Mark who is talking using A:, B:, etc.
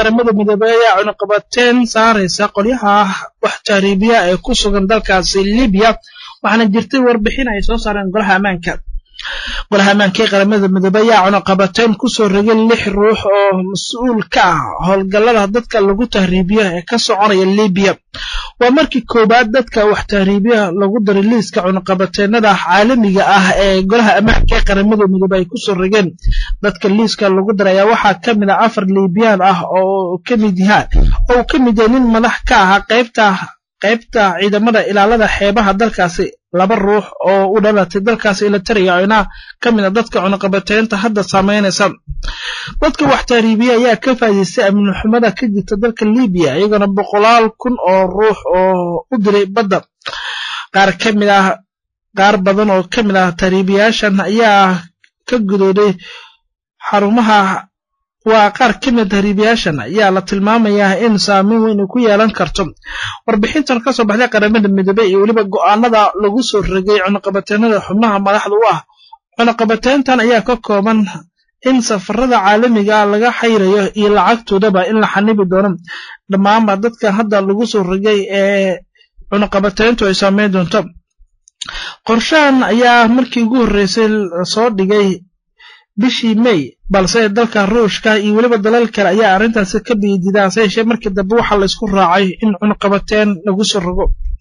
A: qaramada midoobey ayaa cunuqabateen saaraysa qolyaha wax tahriibiya ee ku sugan dalkaasi libiya waxaana jirtay warbixin ay soo saareen golaha ammaanka golaha ammaanka ee qaramada midoobey ayaa cunuqabateen kusoo rogay lix ruux oo mas-uul ka ah howlgallada dadka lagu tahriibiyo ee ka soconaya libiya waa markii koowaad dadka wax tahriibiya lagu daray liiska cunuqabateenada caalamiga ah ee golaha ammaanka ee qaramada midoobey ay kusoo rogeen dadka liiska lagu daray ayaa waxaa ka mid ah afar liibiyaan ah oo kamid yahaan oo uu ka mid yahay nin madax ka ahaa qaybta qaybta ciidamada ilaalada xeebaha dalkaasi laba ruux oo u dhalatay dalkaasi elitaria ina ka mid a dadka cunuqabateynta hadda saameynaysa dadka wax tahriibiya ayaa ka faa'iidaystay amni xumada ka jirta dalka libiya iyagona boqolaal kun oo ruux oo u diray badda qaar ka mid ah qaar badan oo ka mid ah tahriibiyaashan ayaa ka gudooday xarumaha waa qaar ka mid tahriibiyaashan ayaa la tilmaamayaa in saameyn weyn ay ku yeelan karto warbixintan ka soo baxday qaramada midoobey iyo weliba go'aanada lagu soo rogay cunuqabateenada xubnaha madaxda u ah cunuqabateyntan ayaa ka kooban in safarada caalamiga ah laga xayrayo iyo lacagtoodaba in la xanibi doono dhammaanba dadka hadda lagu soo rogay ee cunuqabateyntu ay saameyn doonto qorshahan ayaa markii ugu horreysay soo dhigay bishii may balse dalka ruushka iyo weliba dalal kale ayaa arrintaasi ka biididaa se yeeshee markii dambe waxaa la isku raacay in cunuqabateen lagu soo rogo